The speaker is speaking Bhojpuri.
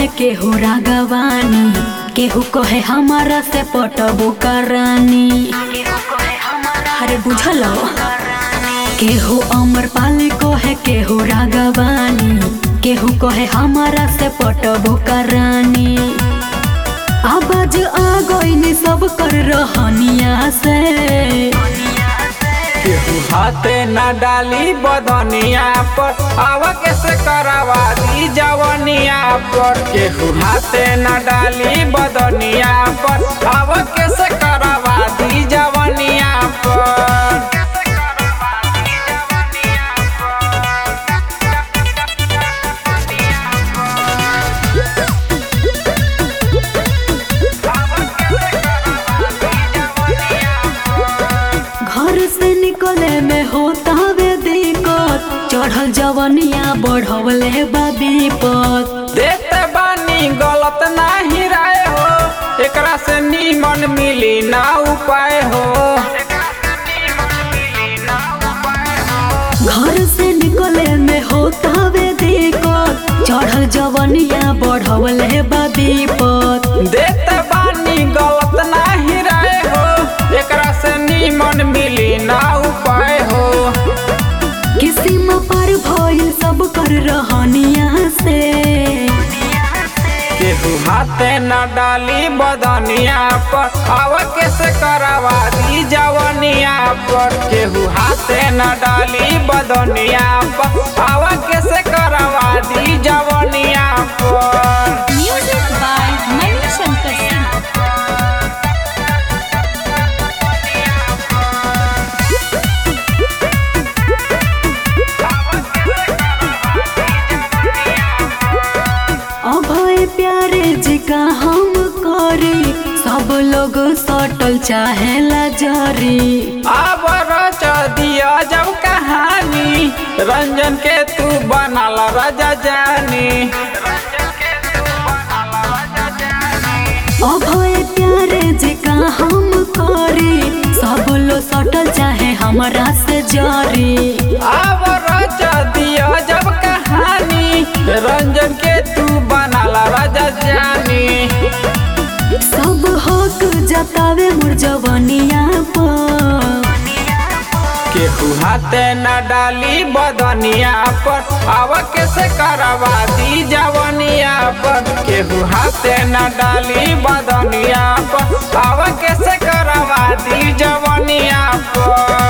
कहे केहू रागवानी केहू कहे हमारा से पटबो करानी अरे बुझल केहू अमर पाली कहे केहू रागवानी केहू कहे हमारा से पटबो करानी आवाज आ गईनी सब कर रहनिया से केहू हाथे न डाली बदनिया पर आवा कैसे करावा दी जवनिया पर केहू हाथे न डाली बदनिया पर आवा कैसे करावा दी जवनिया पर घर से निकले में होता वे दिक्कत चढ़ल जवनिया बढ़वले बा विपत देते बानी गलत नाही राय हो एकरा से नीमन मिली ना उपाय हो घर से निकले में होता वे दिक्कत चढ़ल जवनिया बढ़वले बा विपत देते बानी गलत नाही राय हो एकरा से नीमन मिली ना उपाय हो किसिम पर भइल सब कर रहनिया से केहू हाथे न डाली बदनिया पर आव कैसे करावा दी जवनिया पर केहू हाथे न डाली बदनिया पर आव कैसे करावा दी जवनिया पर Music by Mani Shankar Singh. अभय प्यारे जी का हम करी सब लोग सटल चाहेला जरी अब रच दिया जब कहानी रंजन के तू बनल राजा जानी अभय प्यारे जी का हम करी सब लोग सटल चाहे हमरा से जरी अब रच दिया जब कहानी रंजन के तू बनल राजा जानी सब हक जतावे मोर जवनिया पर केहू हाथे न डाली बदनिया पर आव कैसे करवा दी जवनिया पर केहू हाथे न डाली बदनिया पर आव कैसे करवा दी जवनिया पर